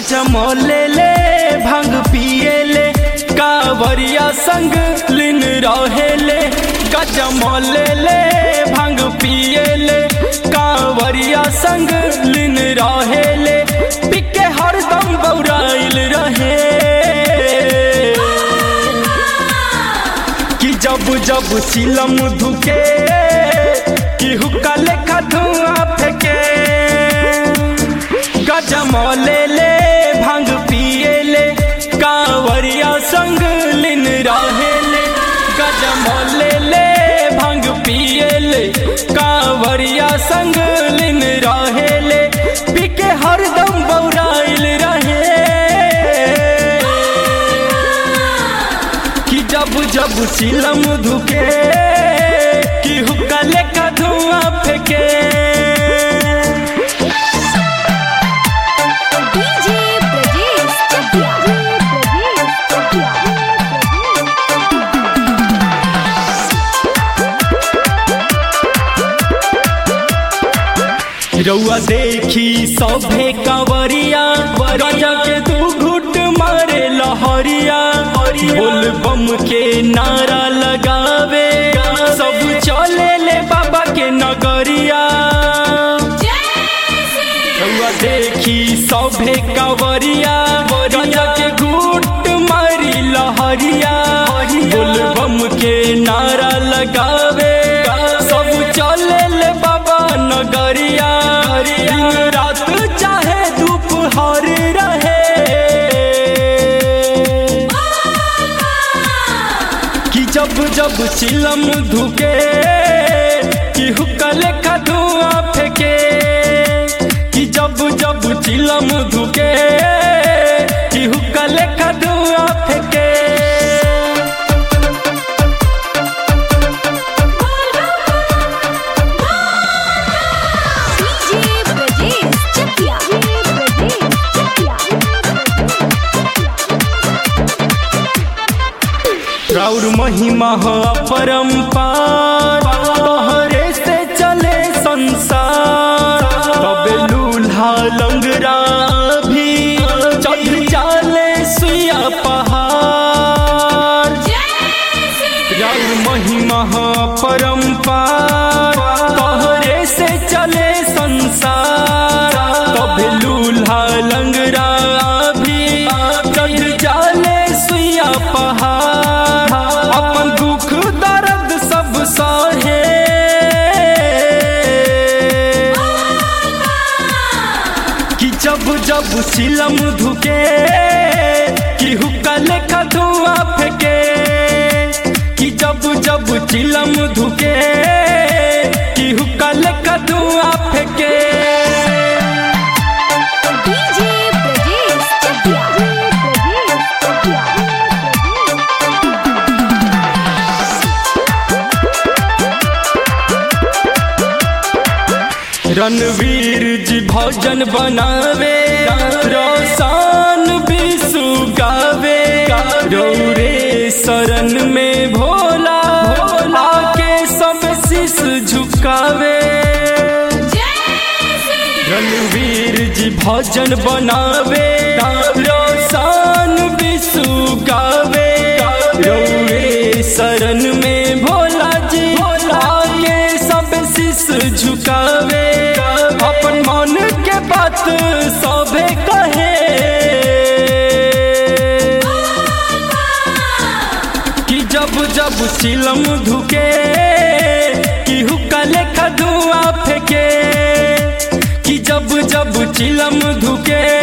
गजमले ले भांग पिए ले कावरिया संग लिन रहे ले गजमले ले भांग पिए ले कावरिया संग लिन रहे ले पिके हरदम बौराइल रहे कि जब जब चिलम धुके कि हुक्का लेखा धुआं फेंके गजमले ले भांग पिए ले कांवरिया संग लिन रहे ले गजमले ले भांग पिए ले कांवरिया संग लिन रहे ले पिके हरदम बौराइल रहे कि जब जब चिलम धुके कि हुक्का लेखा धुआं फेंके डीजे ब्रजेश चकिया ब्रजेश चकिया रउआ देखी सभे कंवरिया राजा के तू घुट मारे लहरिया बोल बम के नारा लगावे सब चले ले बाबा के नगरिया रउआ देखी सभे कंवरिया राजा के घुट मारी लहरिया बोल बम के नारा लगावे सब चले ले बाबा नगरिया दिन रात चाहे दोपहर रहे कि जब जब चिलम धुके कि हुक्का लेखा धुआं फेंके कि जब जब चिलम धुके कि हुक्का लेखा धुआं फेंके डीजे ब्रजेश चकिया ब्रजेश चकिया राउर महिमा हो अपरंपार तोहरे से चले संसार तबे लूल्हा लंगरा भी चढ़ जाले सुया पहाड़ राउर महिमा हो परंपार तोहरे से चले संसार तबे लूल्हा लंगरा भी चढ़ जाले सुया पहाड़ अपन दुख दर्द सब सहे कि जब जब चिलम धुके कि हुक्का लेखा धुआं फेंके कि जब जब चिलम धुके कि हुक्का लेखा धुआं फेंके डीजे ब्रजेश चकिया ब्रजेश चकिया रणवीर जी भजन बनावे रोशन विशु गावे रौरे शरण में भोला भोला के सब शीश झुकावे रणवीर जी भजन बनावे रोशन विशु गावे रौरे शरण में भोला जी भोला के सब शीश झुकावे अपन मन के बात सभे कहे कि जब जब चिलम धुके कि हुक्का लेखा धुआं फेंके कि जब जब चिलम धुके